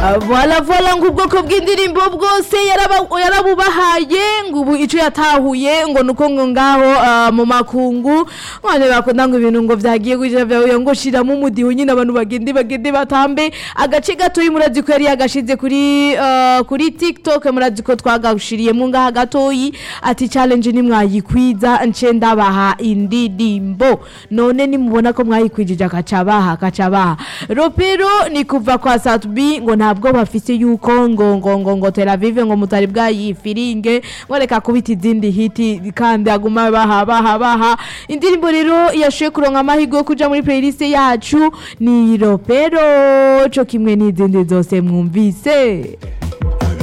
Ah, Voila voila ngo ubwoko bw'indirimbo bwose yaraba- yarabubahaye ngo ubu ico yatahuye ngo nuko ngo ngaho ah, mu makungu none bakunda ngo ibintu ngo vyagiye kuja vyahuye ngo shiramo umudiho nyine abantu bagende bagende batambe agace gatoyi murazi ko yari yagashize kuri ah, kuri TikTok murazi ko twagashiriyemo ngaha gatoyi ati challenge ni mwayikwiza nce ndabaha indirimbo none nimubona ko mwayikwijije akacabaha akacabaha ropero ni kuva kwa Satbi ngo ntabwo bafise yuko ngo ngo ngo ngo Tel Aviv ngo mutari bwayifiringe ngo reka kubita izindi hiti kandi aguma baha baha baha indirimbo rero yashoye kuronka amahirwe yo kuja muri playlist yacu ni ropero co kimwe n'izindi zose mwumvise